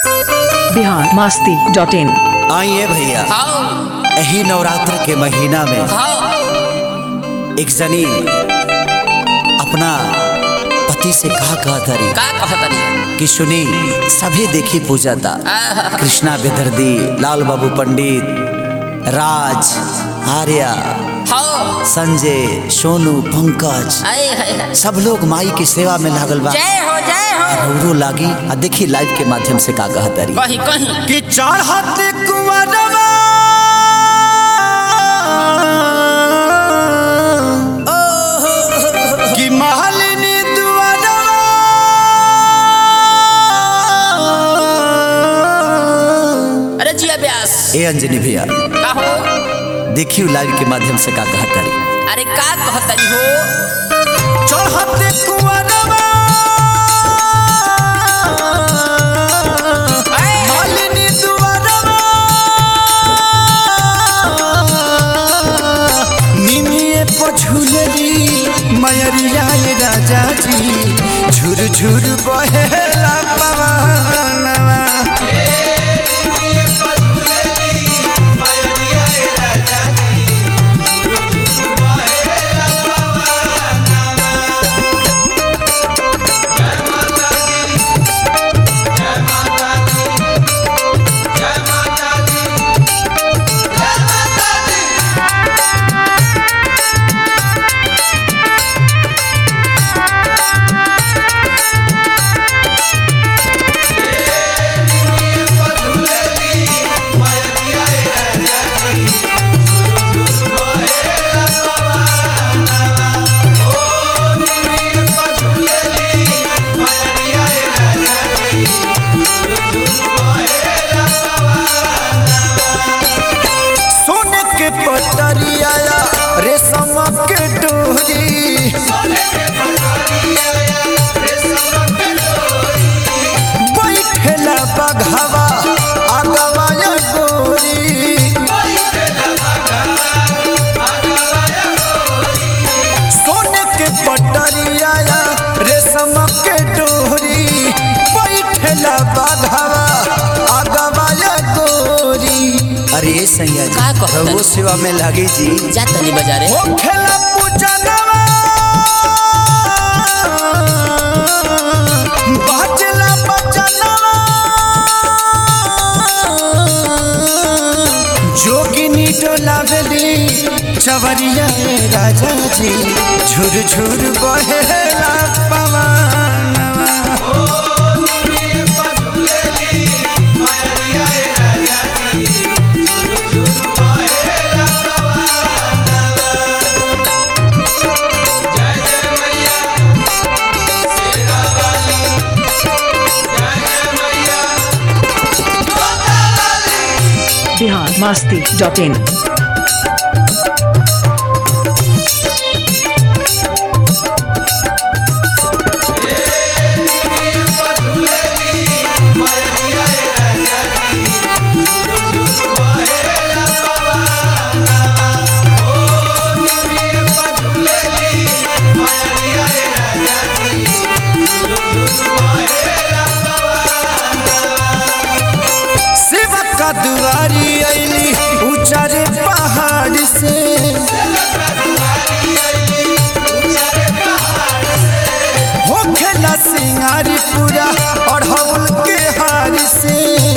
Bihar Masti dot इन आइए भैया हाँ यही नवरात्र के महीना में हाँ एक जनी अपना पति से कहा कहा तरी का कहतनी कि सुनी सभी देखी पूजा था कृष्णा बेदर्दी लाल बाबू पंडित राज आर्या हाँ संजय सोनू पंकज आए हाय हाय। सब लोग माई की सेवा में लागल बा जय हो जय हो रौरो लागी आ देखी लाइव के माध्यम से का कहा तरी कहीं कहीं कि चढ़त कुंवरवा कि महलिनी दुआरवा अरे जिया व्यास ए अंजनी भैया का हो देखियो लाइव के माध्यम से का कहा तरी अरे का कहतनी हो चढ़त कुंवरवा महलिनी दुआरवा निमिये पछुलरी मयरिया ये राजा जी झुर झुर बहेला पवनवा सोने के पटरिया रेशम के डोरी बैठेला बघवा आगवा या गोरी सोने के पटरिया रेशम के डोरी बैठेला बघवा आगवा या गोरी अरे सैया जी का कहत रउओ सेवा में लागी जी जा तनी बाजारे हो खेला पूजनवा बाजला बचनवा जोगिनी डोलावली चवरिया ए राजा जी झुर झुर बहेला पवनवा बिहार मास्ती डॉट इन शिव का दुआरी अली ऊंचारे पहाड़ से हो खेला सिंगारी पूरा और हवल के हार से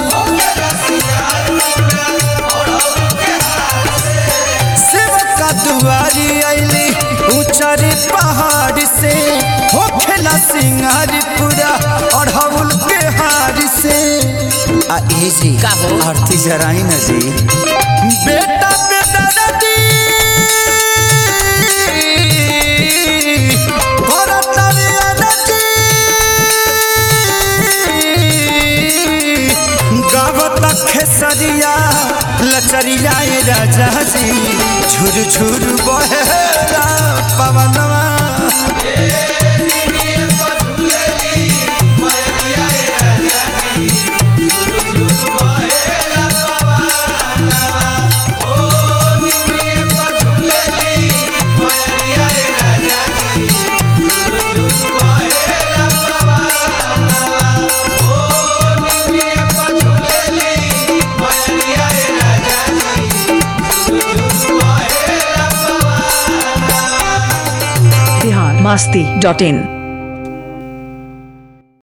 शिव का दुआरी अली ऊंचारे पहाड़ से हो खेला सिंगारी पूरा और हवल के हार से आ ए जी का हो? आरती जराई ना जी बेटा बेटा दादी भरतरी अनजी गावत खेसरिया लचरिया ए राजा जी झुर झुर बहेला पवनवा masti.in